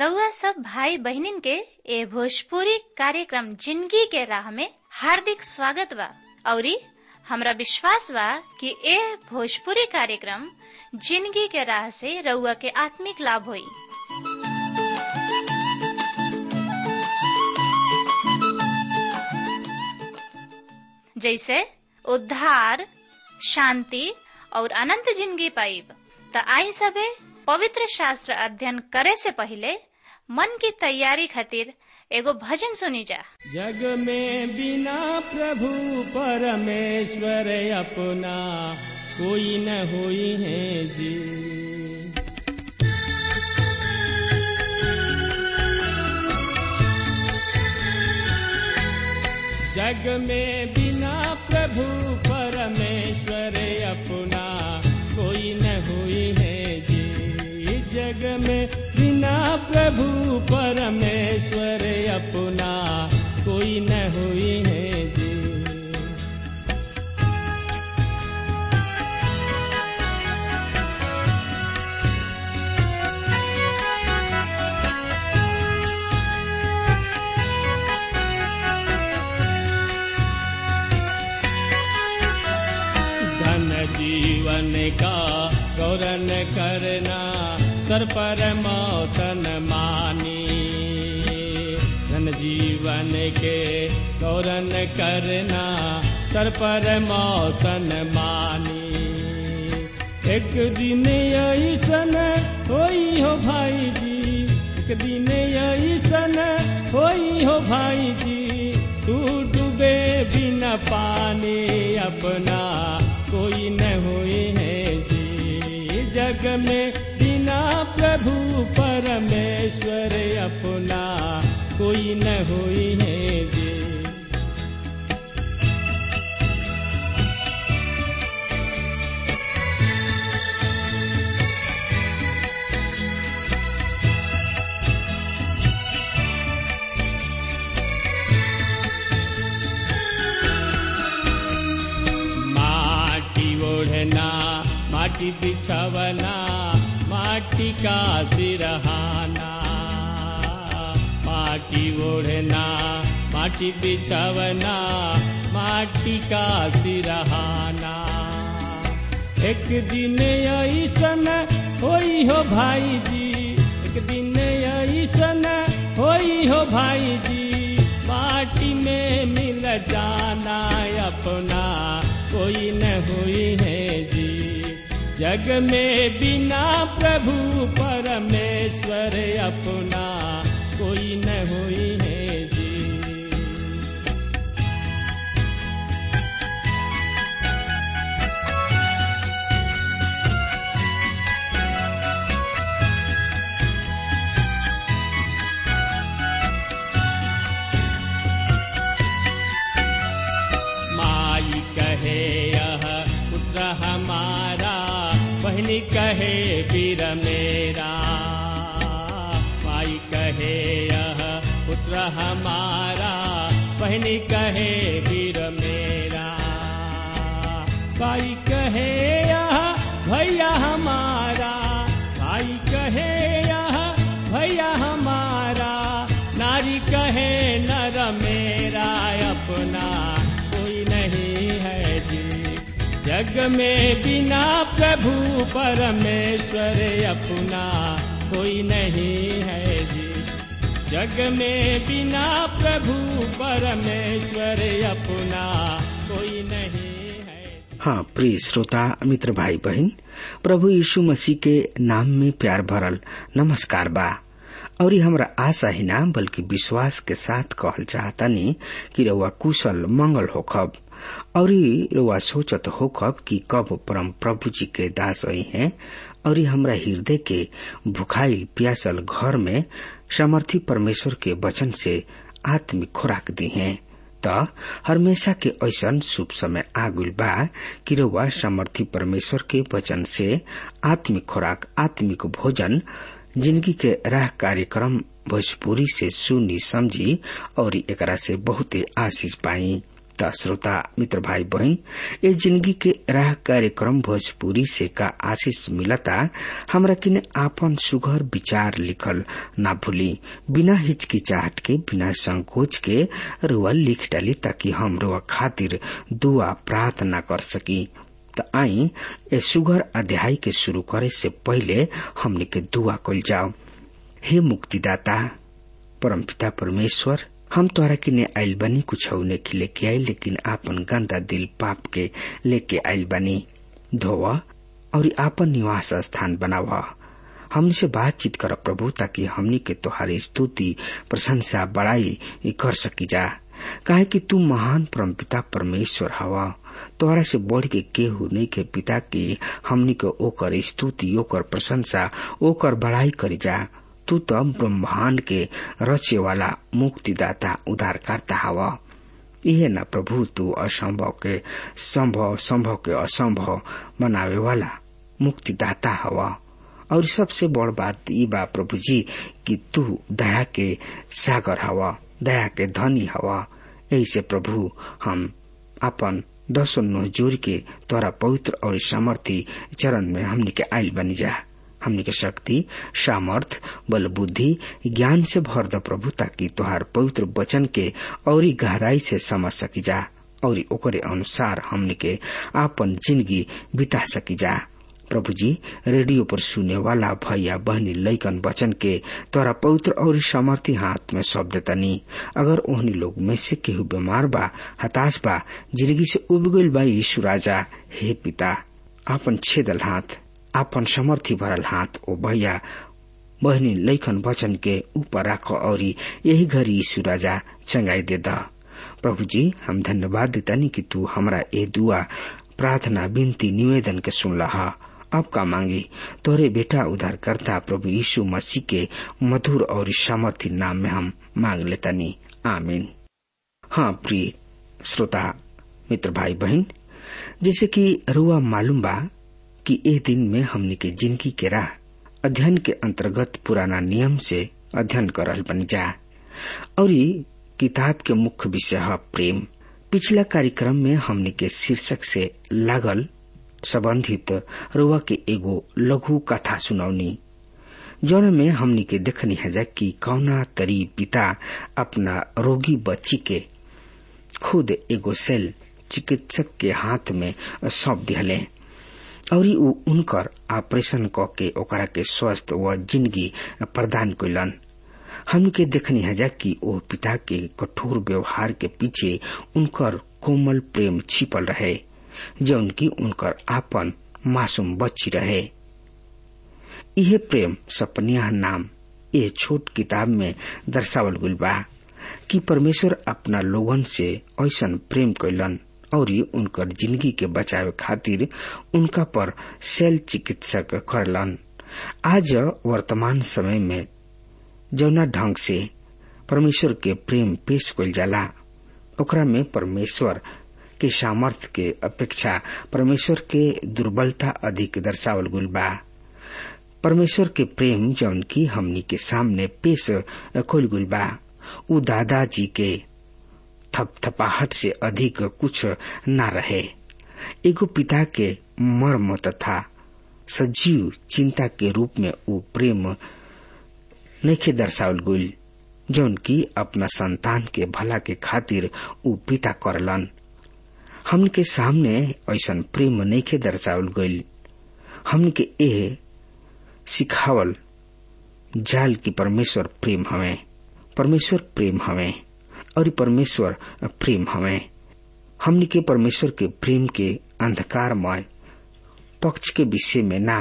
रउआ सब भाई बहिनीन के ए भोजपुरी कार्यक्रम जिंदगी के राह में हार्दिक स्वागत बा औरी हमरा विश्वास बा कि ए भोजपुरी कार्यक्रम जिंदगी के राह से रउआ के आत्मिक लाभ होई जैसे उद्धार शांति और अनंत जिंदगी पाइब त आई सबे पवित्र शास्त्र अध्ययन करे से पहले मन की तैयारी खातिर एगो भजन सुनी जा जग में बिना प्रभु परमेश्वर अपना कोई न होई है जी जग में बिना प्रभु परमेश्वर अपना कोई न हुई है जी जग में बिना प्रभु परमेश्वर अपना कोई न हुई है जी धन जीवन का गौरन करना सर पर मौतन मानी धन जीवन के गौरन करना सर पर मौतन मानी एक दिन ऐसन होई हो भाई जी एक दिन ऐसन होई हो भाई जी तू डूबे बिना पानी अपना कोई न हुई है जी जग में बिना प्रभु परमेश्वर अपना कोई न हुई है जी माटी ओढ़ना माटी बिछवना माटी का सिरहाना माटी ओढ़ना माटी बिछवना माटी का सिरहाना एक दिन ऐसन होई हो भाई जी एक दिन ऐसन होई हो भाई जी माटी में मिल जाना अपना कोई न हुई है जी जग में बिना प्रभु परमेश्वर अपना कोई न हुई है जी माई कहे यह पुत्र हमारा बहनी कहे वीर मेरा माई कहे यह पुत्र हमारा बहनी कहे वीर मेरा भाई कहे यह भैया हमारा भाई कहे यह भैया हमारा नारी कहे नर मेरा अपना कोई नहीं है जी जग में बिना प्रभु परमेश्वर अपना कोई नहीं है जी जग में बिना प्रभु परमेश्वर अपना कोई नहीं है हाँ प्रिय श्रोता मित्र भाई बहन प्रभु यीशु मसीह के नाम में प्यार भरल नमस्कार बा और ये हमरा आशा ही ना बल्कि विश्वास के साथ कहल चाहतनी कि रउआ कुशल मंगल होखब और रउआ सोचत होखब कि कब परम प्रभु जी के दास आई हैं और हमरा हृदय के भुखाइल प्यासल घर में समर्थी परमेश्वर के वचन से आत्मिक खुराक दी हैं त हमेशा के ऐसन शुभ समय आगुल बा कि रउआ समर्थी परमेश्वर के वचन से आत्मिक खुराक आत्मिक भोजन जिंदगी के राह कार्यक्रम भोजपुरी से सुनी समझी और एकरा से बहुते आशीष पाई त श्रोता मित्र भाई बहन ये जिंदगी के राह कार्यक्रम भोजपुरी से का आशीष मिलता हमरा किने आपन सुघर विचार लिखल ना भूली बिना हिचकिचाहट के बिना संकोच के रुआ लिख डाली ताकि हम रुआ खातिर दुआ प्रार्थना कर सकी त आई ए सुघर अध्याय के शुरू करे से पहले हमने के दुआ कल जाओ हे मुक्तिदाता परमपिता परमेश्वर हम तोरा किने आइल बनी कुछ के लेके आई लेकिन आपन गंदा दिल पाप के लेके आइल बनी धोव और आपन निवास स्थान बनाव हमसे बातचीत कर प्रभु ताकि हमनी के तोहारी स्तुति प्रशंसा बड़ाई कर सकी जा काहे कि तू महान परमपिता परमेश्वर हवा तोहरा से बढ़ के केहू नहीं के पिता की हमनी के ओकर स्तुति ओकर प्रशंसा ओकर बड़ाई करी जा तू तो ब्रह्मांड के रचे वाला मुक्तिदाता उद्धारकर्ता हवा यह न प्रभु तू असंभव के संभव संभव के असंभव बनावे वाला मुक्तिदाता हवा और सबसे बड़ बात ई बा प्रभु जी कि तू दया के सागर हवा दया के धनी हवा ऐसे प्रभु हम अपन दसो नो जोर के तोरा पवित्र और सामर्थी चरण में हमनी के आयल बनी जा हमनी के शक्ति सामर्थ बल बुद्धि ज्ञान से भर द प्रभु ताकि तोहार पवित्र वचन के और गहराई से समझ सकी जा और ओकरे अनुसार हमनी के आपन जिंदगी बिता सकी जा प्रभु जी रेडियो पर सुने वाला भैया बहनी लैकन वचन के तोरा पवित्र और सामर्थी हाथ में सौंप देतनी अगर ओहनी लोग में से केहू बीमार बा हताश बा जिंदगी से उब गईल बा यीशु राजा हे पिता आपन छेदल हाथ आपन समर्थी भरल हाथ ओ भैया बहनी लैखन वचन के ऊपर राख और यही घड़ी यीशु राजा चंगाई दे द प्रभु जी हम धन्यवाद देतानी कि तू हमरा ए दुआ प्रार्थना विनती निवेदन के सुन लहा अब का मांगी तोरे बेटा उद्धारकर्ता प्रभु यीशु मसीह के मधुर और सामर्थी नाम में हम मांग लेतानी आमीन हाँ प्रिय श्रोता मित्र भाई बहन जैसे कि रुआ मालूम बा कि ए दिन में हमने के जिंदगी के राह अध्ययन के अंतर्गत पुराना नियम से अध्ययन कर रहल बनी जा और किताब के मुख्य विषय है प्रेम पिछला कार्यक्रम में हमने के शीर्षक से लागल संबंधित रुआ के एगो लघु कथा सुनौनी जौन में हमनी के देखनी है कि कौना तरी पिता अपना रोगी बच्ची के खुद एगो सेल चिकित्सक के हाथ में सौंप दिहले और उ उनकर ऑपरेशन क के ओकरा के स्वस्थ व जिंदगी प्रदान कैलन हम के देखनी है कि ओ पिता के कठोर व्यवहार के पीछे उनकर कोमल प्रेम छिपल रहे जौन की उनकर आपन मासूम बच्ची रहे यह प्रेम सपनिया नाम ये छोट किताब में दर्शावल गुल बा कि परमेश्वर अपना लोगन से ऐसा प्रेम कैलन और उनकर जिंदगी के बचावे खातिर उनका पर सेल चिकित्सक करलन आज वर्तमान समय में जौना ढंग से परमेश्वर के प्रेम पेश कल जाला ओकरा में परमेश्वर के सामर्थ्य के अपेक्षा परमेश्वर के दुर्बलता अधिक दर्शावल गुल बा परमेश्वर के प्रेम जौन की हमनी के सामने पेश खोल गुल बा उ दादाजी के थपथपाहट से अधिक कुछ न रहे एगो पिता के मर्म तथा सजीव चिंता के रूप में वो प्रेम नखे दर्शावल गुल जौन की अपना संतान के भला के खातिर उ पिता करलन हमन के सामने ऐसा प्रेम नखे दर्शावल गईल हमन के ए सिखावल जाल की परमेश्वर प्रेम हमें परमेश्वर प्रेम हमें और परमेश्वर प्रेम हमें हमने के परमेश्वर के प्रेम के अंधकारमय पक्ष के विषय में ना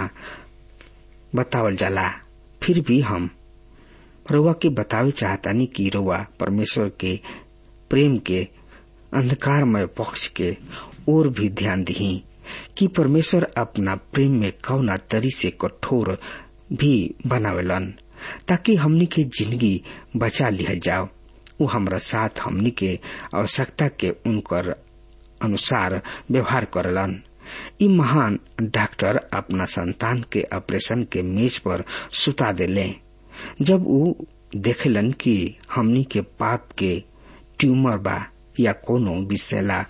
बतावल जाला फिर भी हम रउआ के बतावे चाहतानी कि रउआ परमेश्वर के प्रेम के अंधकारमय पक्ष के और भी ध्यान दी कि परमेश्वर अपना प्रेम में कौना तरी से कठोर भी बनावेलन ताकि हमनी के जिंदगी बचा लिहल जाओ वो हमरा साथ हमनी के आवश्यकता के उनकर अनुसार व्यवहार करलन ई महान डॉक्टर अपना संतान के ऑपरेशन के मेज पर सुता देले जब वो देखलन कि हमनी के पाप के ट्यूमर बा या कोनो विषैला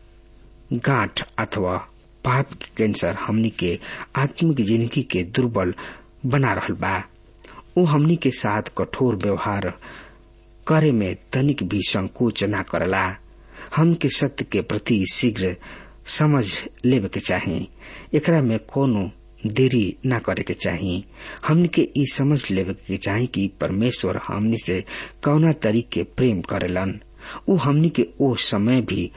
गांठ अथवा पाप के कैंसर हमनी के आत्मिक जिंदगी के दुर्बल बना रहल बा वो हमनी के साथ कठोर व्यवहार करे में तनिक भी संकोच न करला हम के सत्य के प्रति शीघ्र समझ लेवे के चाही एकरा में कोनो देरी न करे के चाही हमनी के ई समझ लेवे के चाही कि परमेश्वर हमनी से कौना तरीके प्रेम करेलन उ हमनी के ओ समय भी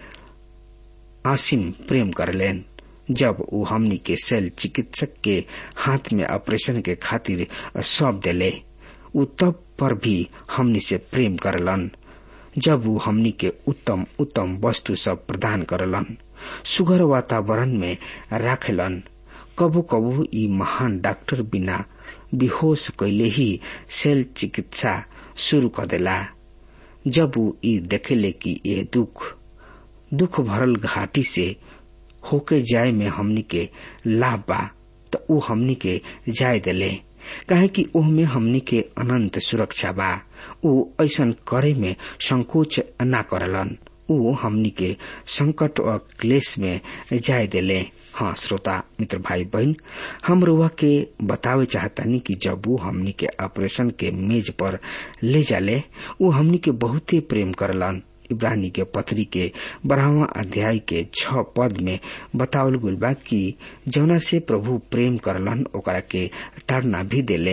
आसिम प्रेम करलेन जब वो हमनी के सेल चिकित्सक के हाथ में ऑपरेशन के खातिर सौंप देले उ तब पर भी हमनी से प्रेम करलन जब वो हमनी के उत्तम उत्तम वस्तु सब प्रदान करलन सुगर वातावरण में राखेलन कबो कबो ई महान डॉक्टर बिना बेहोश कैले ही सेल चिकित्सा शुरू कर देला जब वो ई देखेले कि ये दुख दुख भरल घाटी से होके जाए में हमनी के लाभ बा तो ऊ हमनी के जाय देले काहे कि ओह में हमनी के अनंत सुरक्षा बा ऊ ऐसन करे में संकोच न करलन ऊ हमनी के संकट और क्लेश में जाय देले हाँ श्रोता मित्र भाई बहन हम रुआ के बतावे चाहतानी कि जब वो हमनी के ऑपरेशन के मेज पर ले जाले वो हमनी के बहुते प्रेम करलन इब्रानी के पत्री के बारहवा अध्याय के छ पद में बतावल गुल बा कि जौना से प्रभु प्रेम करलन ओकरा के ताड़ना भी देले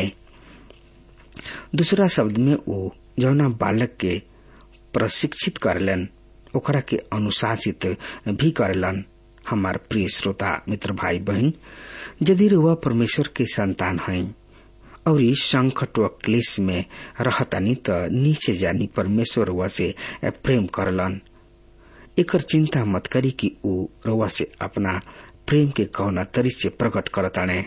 दूसरा शब्द में वो जौना बालक के प्रशिक्षित करलन ओकरा के अनुशासित भी करलन हमार प्रिय श्रोता मित्र भाई बहन यदि रुआ परमेश्वर के संतान हैं और इस संकट व क्लेश में रहतानी त नीचे जानी परमेश्वर रुआ से प्रेम करलन एकर चिंता मत करी कि ऊ रुआ से अपना प्रेम के कौना तरी से प्रकट करताने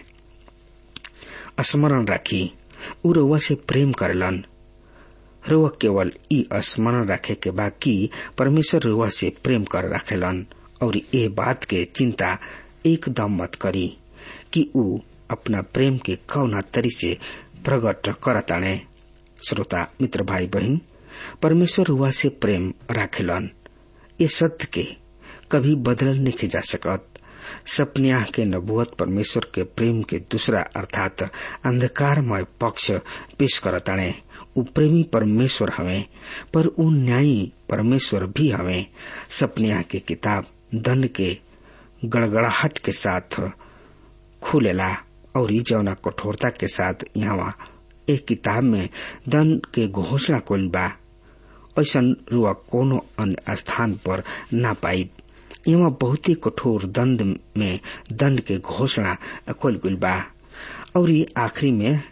स्मरण राखी ऊ रुआ से प्रेम करलन रुआ केवल ई स्मरण रखे के बा कि परमेश्वर रुआ से प्रेम कर रखेलन और ये बात के चिंता एकदम मत करी कि ऊ अपना प्रेम के कौना तरी से प्रकट करताने श्रोता मित्र भाई बहन परमेश्वर हुआ से प्रेम राखेलन ये सत्य के कभी बदल नहीं जा सकत सपनिया के नबुअत परमेश्वर के प्रेम के दूसरा अर्थात अंधकारमय पक्ष पेश करताने उ प्रेमी परमेश्वर हमें पर उ न्यायी परमेश्वर भी हमें सपनिया के किताब दंड के गड़गड़ाहट के साथ खुलेला और जौना कठोरता के साथ यहाँ एक किताब में दंड के घोषणा कोल बा ऐसा रुआ कोनो अन्य स्थान पर ना पाई यहाँ बहुत ही कठोर दंड में दंड के घोषणा खोल गुल बा और आखिरी में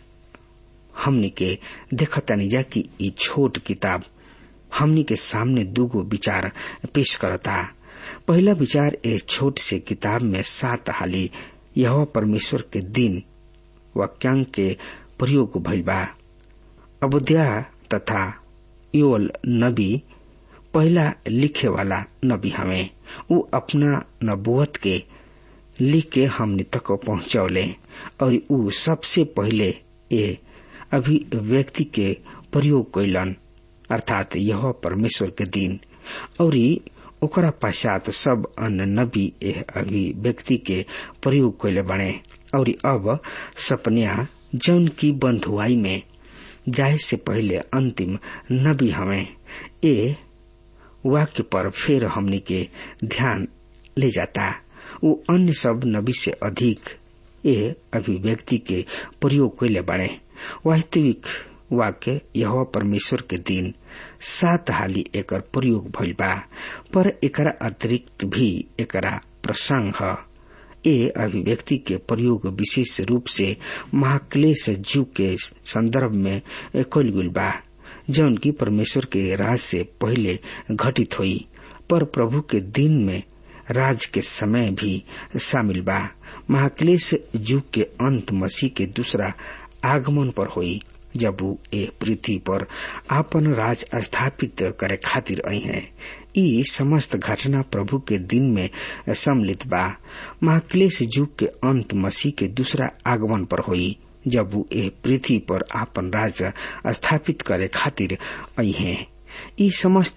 हमनी के देखतानी जा कि ई छोट किताब हमनी के सामने दूगो विचार पेश करता पहला विचार ए छोट से किताब में सात हाली यह परमेश्वर के दिन वाक्यांक के प्रयोग भइल बा अबोध्या तथा योल नबी पहला लिखे वाला नबी हमें उ अपना नबुवत के लिख के हमने तक पहुंचौले और उ सबसे पहले ए अभिव्यक्ति के प्रयोग कैलन अर्थात यह परमेश्वर के दिन और ओकरा पश्चात सब अन्य नबी एह अभिव्यक्ति के प्रयोग कैले बने और अब सपनिया जौन की बंधुआई में जाए से पहले अंतिम नबी हमें ए वाक्य पर फिर हमने के ध्यान ले जाता वो अन्य सब नबी से अधिक ए अभिव्यक्ति के प्रयोग कैले बने वास्तविक वाक्य यह परमेश्वर के दिन सात हाली एकर प्रयोग भइल बा पर एकरा अतिरिक्त भी एकरा प्रसंग ह ए अभिव्यक्ति के प्रयोग विशेष रूप से महाक्लेश जू के संदर्भ में कल गुल बा जौन की परमेश्वर के राज से पहले घटित हुई पर प्रभु के दिन में राज के समय भी शामिल बा महाक्लेश युग के अंत मसीह के दूसरा आगमन पर हुई जब वो ए पृथ्वी पर आपन राज स्थापित करे खातिर आई है ई समस्त घटना प्रभु के दिन में सम्मिलित बा महाक्लेश युग के अंत मसीह के दूसरा आगमन पर हुई जब वो ए पृथ्वी पर आपन राज स्थापित करे खातिर आई है ई समस्त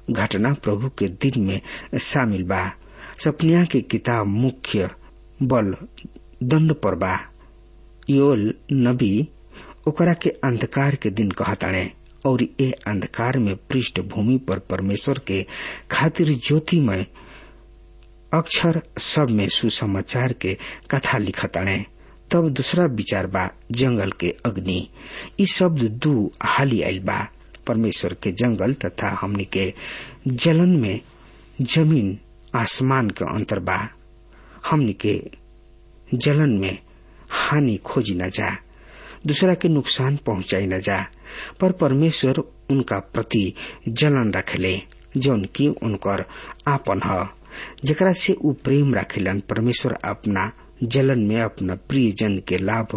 घटना प्रभु के दिन में शामिल बा सपनिया के किताब मुख्य बल दंड पर बा योल नबी ओकरा के अंधकार के दिन कहताणे और ए अंधकार में पृष्ठभूमि पर परमेश्वर के खातिर ज्योतिमय अक्षर सब में सुसमाचार के कथा लिखताणे तब दूसरा विचार बा जंगल के अग्नि ई शब्द दू हाली आयल बा परमेश्वर के जंगल तथा हमनी के जलन में जमीन आसमान के अंतर बा हमनी के जलन में हानि खोजी न जा दूसरा के नुकसान पहुंचाई न जा पर परमेश्वर उनका प्रति जलन रखेले जौन की उनकर आपन ह जकरा से उ प्रेम रखेलन परमेश्वर अपना जलन में अपना प्रिय जन के लाभ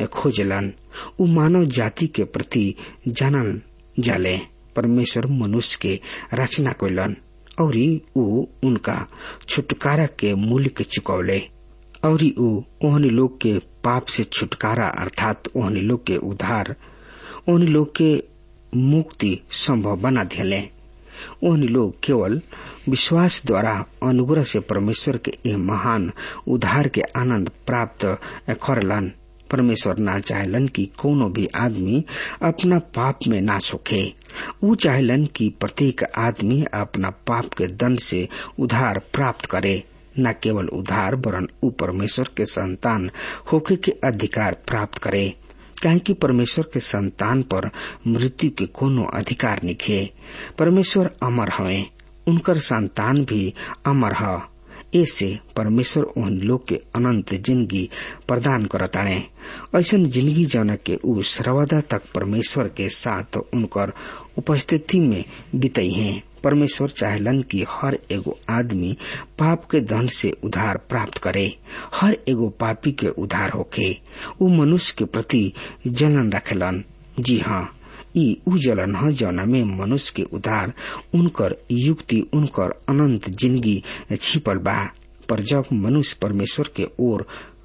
खोजलन उ मानव जाति के प्रति जानल जाले परमेश्वर मनुष्य के रचना कैलन और उ उनका छुटकारा के मूल्य के चुकौले और उ ओहनी लोग के पाप से छुटकारा अर्थात ओहनी लोग के उद्धार ओहनी लोग के मुक्ति संभव बना दिले ओहनी लोग केवल विश्वास द्वारा अनुग्रह से परमेश्वर के ये महान उद्धार के आनंद प्राप्त करलन परमेश्वर ना चाहलन कि कोनो भी आदमी अपना पाप में ना सोखे वो चाहलन कि प्रत्येक आदमी अपना पाप के दंड से उद्धार प्राप्त करे न केवल उद्धार वरन उ परमेश्वर के संतान होके के अधिकार प्राप्त करे काहे कि परमेश्वर के संतान पर मृत्यु के कोनो अधिकार निखे परमेश्वर अमर हवे उनकर संतान भी अमर ह ऐसे परमेश्वर उन लोग के अनंत जिंदगी प्रदान करताणे ऐसन जिंदगी जौना के उ सर्वदा तक परमेश्वर के साथ उनकर उपस्थिति में बितई हैं परमेश्वर चाहलन कि हर एगो आदमी पाप के दंड से उधार प्राप्त करे हर एगो पापी के उधार होके उ मनुष्य के प्रति जलन रखेलन जी हाँ ई उ जलन ह जौना में मनुष्य के उधार उनकर युक्ति उनकर अनंत जिंदगी छिपल बा पर जब मनुष्य परमेश्वर के ओर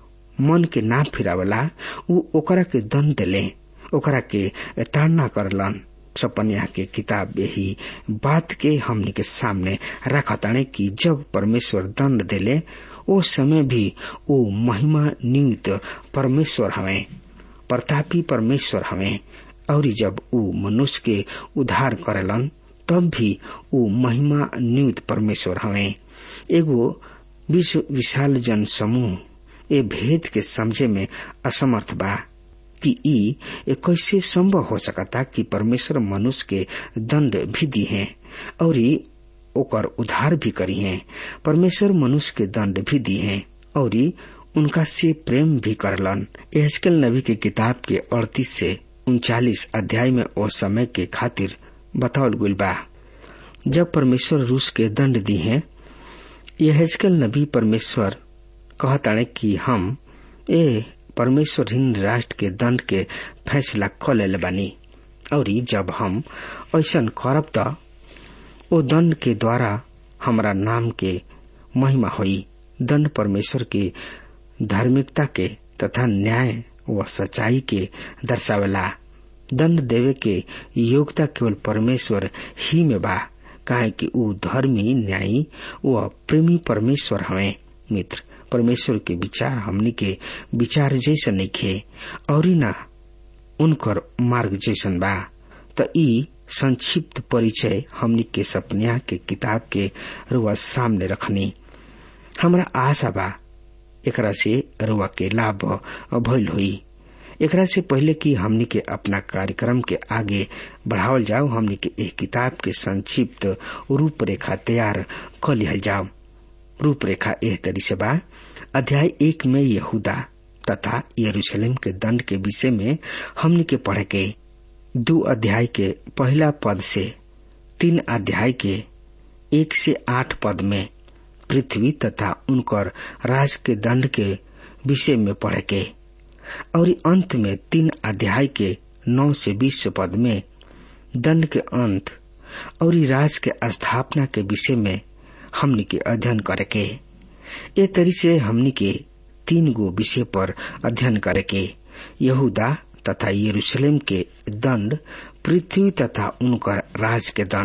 मन के ना फिरावला उ ओकरा के दंड देले ओकरा के ताड़ना करलन सपनिया के किताब यही बात के हमने के सामने रखताने कि जब परमेश्वर दंड देले ओ समय भी ओ महिमा नियुक्त परमेश्वर हवे प्रतापी परमेश्वर हवे और जब उ मनुष्य के उद्धार करेलन तब भी उ महिमा नियुक्त परमेश्वर हवे एगो विश्व विशाल जन समूह ए भेद के समझे में असमर्थ बा कि ई कैसे संभव हो सकता कि परमेश्वर मनुष्य के दंड भी दी है और ओकर उद्धार भी करी है परमेश्वर मनुष्य के दंड भी दी है और उनका से प्रेम भी करलन एहजकल नबी के किताब के अड़तीस से उनचालीस अध्याय में ओ समय के खातिर बतावल गुल बा जब परमेश्वर रूस के दंड दी है यहजकल नबी परमेश्वर कहताणे कि हम ए परमेश्वर हिंद राष्ट्र के दंड के फैसला क ले बानी और जब हम ऐसा करब त ओ दंड के द्वारा हमारा नाम के महिमा हुई दंड परमेश्वर के धार्मिकता के तथा न्याय व सच्चाई के दर्शावेला दंड देवे के योग्यता केवल परमेश्वर ही में बा काहे कि ऊ धर्मी न्यायी व प्रेमी परमेश्वर हवे मित्र परमेश्वर के विचार हमनी के विचार जैसन नइखे और ना उनकर मार्ग जैसन बा त ई संक्षिप्त परिचय हमनी के सपनिया के किताब के रुआ सामने रखनी हमरा आशा बा एकरा से रुआ के लाभ भइल हुई एकरा से पहले कि हमनी के अपना कार्यक्रम के आगे बढ़ावल जाओ हमनी के एक किताब के संक्षिप्त रूपरेखा तैयार कर लिहल जाओ रूपरेखा एह तरी से बा अध्याय एक में यहूदा तथा यरूशलेम के दंड के विषय में हमने के पढ़े के दो अध्याय के पहला पद से तीन अध्याय के एक से आठ पद में पृथ्वी तथा उनकर राज के दंड के विषय में पढ़े के और अंत में तीन अध्याय के नौ से बीस पद में दंड के अंत और राज के स्थापना के विषय में हमनी के अध्ययन करे के ए तरी से हमनी के तीन गो विषय पर अध्ययन करे के यहूदा तथा यरूशलेम के दंड पृथ्वी तथा उनकर राज के दंड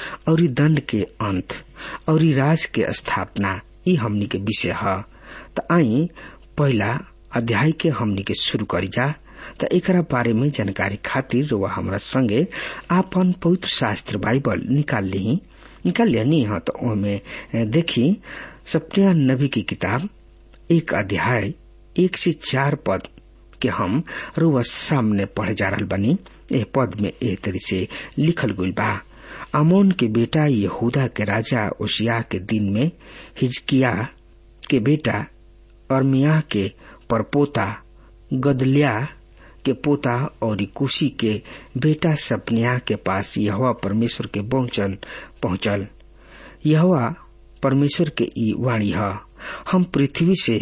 और दंड के अंत और राज के स्थापना ई हमनी के विषय है त आई पहला अध्याय के हमनी के शुरू करी जा त एकरा बारे में जानकारी खातिर वह हमरा संगे आपन पवित्र शास्त्र बाइबल निकाल ली निकाल लिया हाँ तो ओमे देखी सप्रिया नबी की किताब एक अध्याय एक से चार पद के हम रुआ सामने पढ़े जा रहा बनी एह पद में एह तरी से लिखल गई बा अमोन के बेटा यहूदा के राजा ओशिया के दिन में हिजकिया के बेटा अरमिया के परपोता गदलिया के पोता और कुशी के बेटा सपनिया के पास यहवा परमेश्वर के बहुचन पहुंचल यहवा परमेश्वर के ई वाणी है हम पृथ्वी से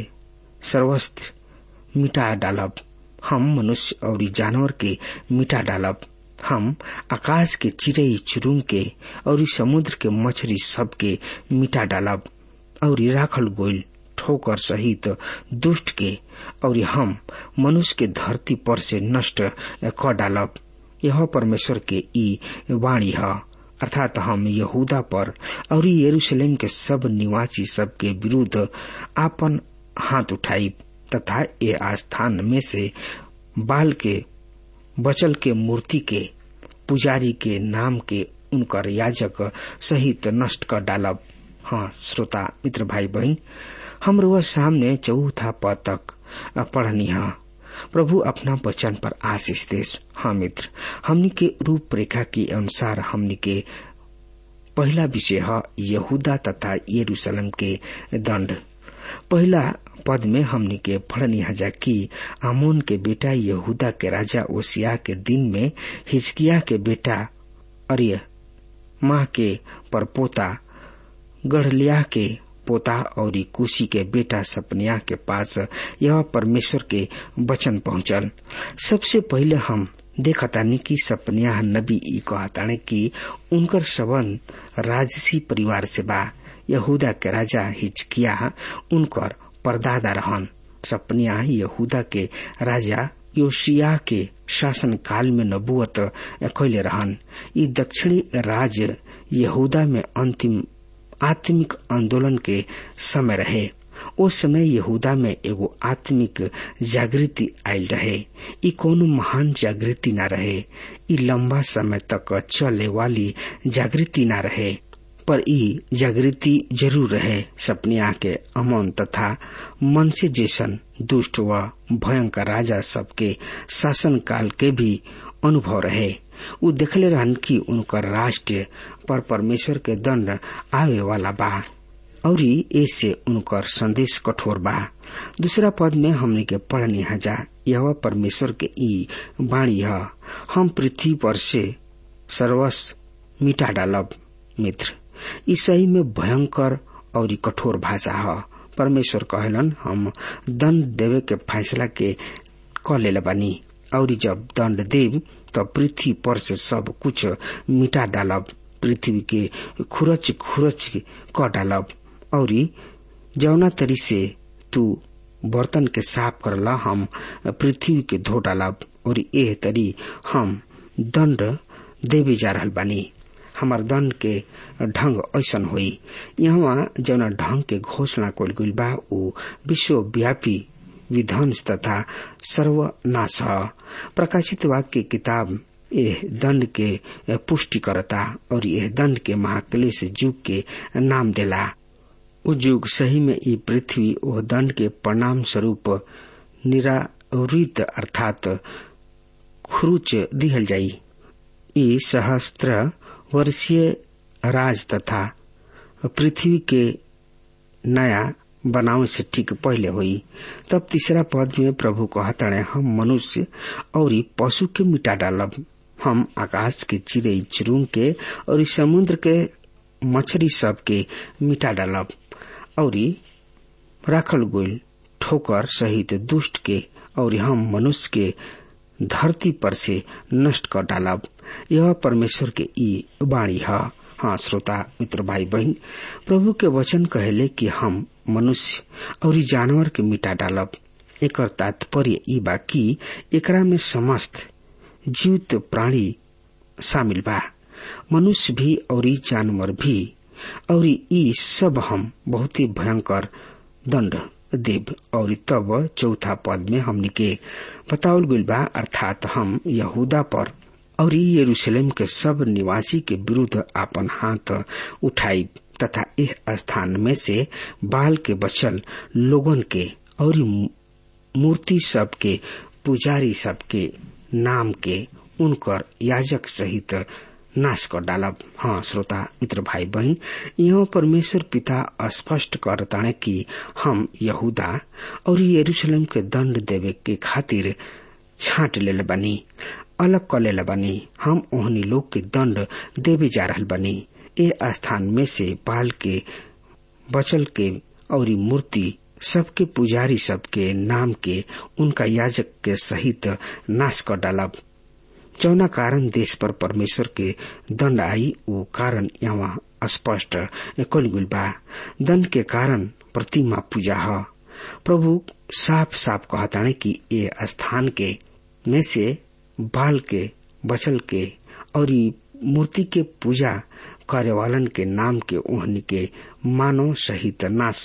सर्वस्त्र मिटा डालब हम मनुष्य और जानवर के मिटा डालब हम आकाश के चिड़ई चुरुंग के और समुद्र के मछली सब के मिटा डालब और राखल गोल ठोकर सहित दुष्ट के और हम मनुष्य के धरती पर से नष्ट क डालब यह परमेश्वर के ई वाणी है अर्थात हम यहूदा पर और यरूशलेम के सब निवासी सब के विरुद्ध आपन हाथ उठाई तथा ये आस्थान में से बाल के बचल के मूर्ति के पुजारी के नाम के उनकर याजक सहित नष्ट कर डालब हाँ श्रोता मित्र भाई बहन हम वह सामने चौथा पद तक पढ़नी है प्रभु अपना वचन पर आशीष देश हाँ मित्र हमनी के रूपरेखा के अनुसार हमनी के पहला विषय है यहूदा तथा यरूशलेम के दंड पहला पद में हमनी के पढ़नी हजा की आमोन के बेटा यहूदा के राजा ओसिया के दिन में हिजकिया के बेटा अरिय माह के परपोता गढ़लिया के पोता और कुशी के बेटा सपनिया के पास यह परमेश्वर के वचन पहुंचल सबसे पहले हम देखतानी कि सपनिया नबी ई कहताने कि उनकर सबन राजसी परिवार से बा यहूदा के राजा हिजकिया उनकर परदादा रहन सपनिया यहूदा के राजा योशिया के शासन काल में नबुअत कैले रहन ई दक्षिणी राज यहूदा में अंतिम आत्मिक आंदोलन के समय रहे ओ समय यहूदा में एगो आत्मिक जागृति आयल रहे ई कोनो महान जागृति न रहे ई लंबा समय तक चले वाली जागृति न रहे पर ई जागृति जरूर रहे सपनिया के अमन तथा मन से जैसन दुष्ट व भयंकर राजा सबके शासन काल के भी अनुभव रहे उ देखले रहन कि उनकर राष्ट्र पर परमेश्वर के दंड आवे वाला बा और ऐसे उनकर संदेश कठोर बा दूसरा पद में हमने के पढ़नी हजा यह परमेश्वर के ई बाणी है हम पृथ्वी पर से सर्वस्व मिटा डालब मित्र ई सही में भयंकर और कठोर भाषा है परमेश्वर कहलन हम दंड देवे के फैसला के क ले बानी और जब दंड देव तो पृथ्वी पर से सब कुछ मिटा डालब पृथ्वी के खुरच खुरच क डालब और जौना तरी से तू बर्तन के साफ करला हम पृथ्वी के धो डालब और एह तरी हम दंड देवे जा रहल बानी हमार दंड के ढंग ऐसन होई यहाँ जौना ढंग के घोषणा कल गई बा उ विश्वव्यापी विध्वंस तथा सर्वनाश है प्रकाशित वाक्य किताब यह दंड के पुष्टि करता और यह दंड के महाक्लेश युग के नाम देला उ युग सही में ई पृथ्वी ओ दंड के परिणाम स्वरूप निरावृत अर्थात खुरुच दिहल जाई ई सहस्त्र वर्षीय राज तथा पृथ्वी के नया बनावे से ठीक पहले हुई तब तीसरा पद में प्रभु कहतणे हम मनुष्य और पशु के मिटा डालब हम आकाश के चिड़ई चुरुंग के और समुद्र के मछली सब के मिटा डालब और राखल गोल ठोकर सहित दुष्ट के और हम मनुष्य के धरती पर से नष्ट कर डालब यह परमेश्वर के ई वाणी है हाँ श्रोता मित्र भाई बहन प्रभु के वचन कहले कि हम मनुष्य और जानवर के मिटा डालब एक तात्पर्य ई बा कि एकरा में समस्त जीवित प्राणी शामिल बा मनुष्य भी और जानवर भी और ई सब हम बहुत ही भयंकर दंड देव और तब चौथा पद में हमनी के बतावल गइल बा अर्थात हम यहूदा पर और यरूशलेम के सब निवासी के विरुद्ध आपन हाथ उठाई तथा इस स्थान में से बाल के बचल लोगन के और मूर्ति सब के पुजारी सब के नाम के उनकर याजक सहित नाश कर डालब हाँ श्रोता मित्र भाई बहन यहाँ परमेश्वर पिता स्पष्ट करताने कि हम यहूदा और यरूशलेम के दंड देवे के खातिर छाट ले बनी अलग कर ले बनी हम ओहनी लोग के दंड देवे जा रहल बनी ए स्थान में से बाल के बचल के और मूर्ति सबके पुजारी सबके नाम के उनका याजक के सहित नाश कर डालब जौना कारण देश पर परमेश्वर के दंड आई वो कारण यहाँ स्पष्ट कल गुल बा दंड के कारण प्रतिमा पूजा ह प्रभु साफ साफ कहताने कि ये स्थान के में से बाल के बचल के और मूर्ति के पूजा करे वालन के नाम के ओहनी के मानव सहित नाश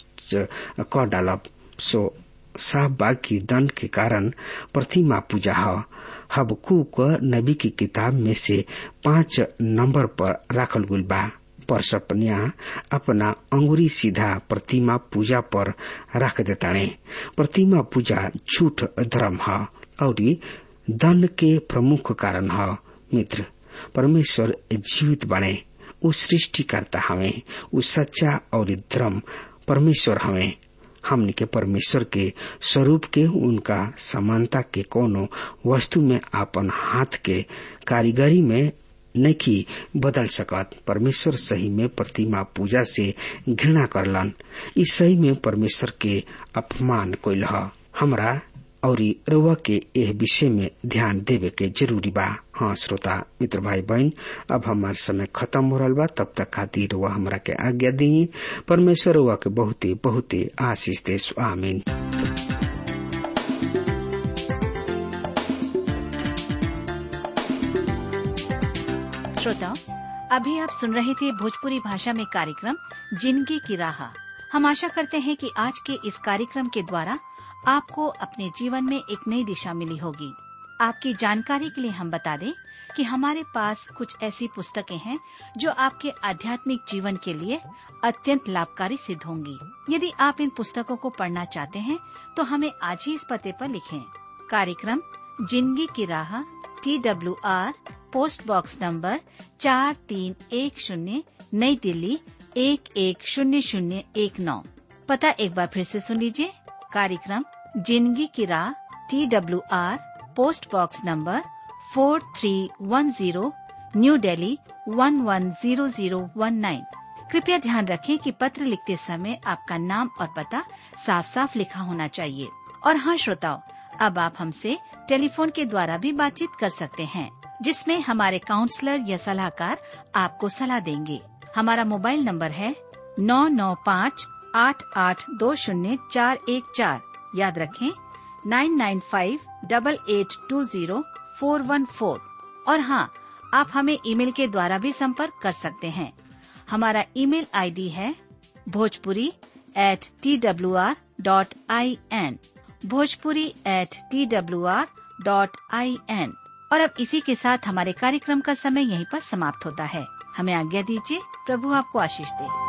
कर डालब सो साफ बाकी दंड के कारण प्रतिमा पूजा ह हबकूक नबी की किताब में से पांच नंबर पर राखल गुल बा पर सपनिया अपना अंगुरी सीधा प्रतिमा पूजा पर रख देताने प्रतिमा पूजा झूठ धर्म है और दंड के प्रमुख कारण है मित्र परमेश्वर जीवित बने उ सृष्टि करता हमें उ सच्चा और धर्म परमेश्वर हमें हमने के परमेश्वर के स्वरूप के उनका समानता के कोनो वस्तु में आपन हाथ के कारीगरी में नहीं बदल सकत परमेश्वर सही में प्रतिमा पूजा से घृणा करलन इस सही में परमेश्वर के अपमान कोई हमरा और रउआ के एह विषय में ध्यान देवे के जरूरी बा हाँ श्रोता मित्र भाई बहन अब हमार समय खत्म हो रहा बा तब तक खातिर रउआ हमरा के आज्ञा दी परमेश्वर रउआ के बहुते बहुते आशीष दे आमीन श्रोताओं अभी आप सुन रहे थे भोजपुरी भाषा में कार्यक्रम जिंदगी की राह हम आशा करते हैं कि आज के इस कार्यक्रम के द्वारा आपको अपने जीवन में एक नई दिशा मिली होगी आपकी जानकारी के लिए हम बता दें कि हमारे पास कुछ ऐसी पुस्तकें हैं जो आपके आध्यात्मिक जीवन के लिए अत्यंत लाभकारी सिद्ध होंगी यदि आप इन पुस्तकों को पढ़ना चाहते हैं तो हमें आज ही इस पते पर लिखें कार्यक्रम जिंदगी की राह T W R post box number चार तीन एक शून्य नई दिल्ली एक एक शून्य शून्य एक नौ पता एक बार फिर से सुन लीजिए कार्यक्रम जिंदगी की राह T W R post box number four three one zero new Delhi one one zero zero one nine कृपया ध्यान रखें कि पत्र लिखते समय आपका नाम और पता साफ साफ लिखा होना चाहिए और हाँ श्रोताओं अब आप हमसे टेलीफोन के द्वारा भी बातचीत कर सकते हैं जिसमें हमारे काउंसलर या सलाहकार आपको सलाह देंगे हमारा मोबाइल नंबर है नौ नौ पाँच आठ आठ दो शून्य चार एक चार याद रखें nine nine five double eight two zero four one four और हाँ आप हमें ईमेल के द्वारा भी संपर्क कर सकते हैं हमारा ईमेल आईडी है Bhojpuri at T W R dot I N Bhojpuri at T W R dot I N और अब इसी के साथ हमारे कार्यक्रम का समय यहीं पर समाप्त होता है हमें आज्ञा दीजिए प्रभु आपको आशीष दे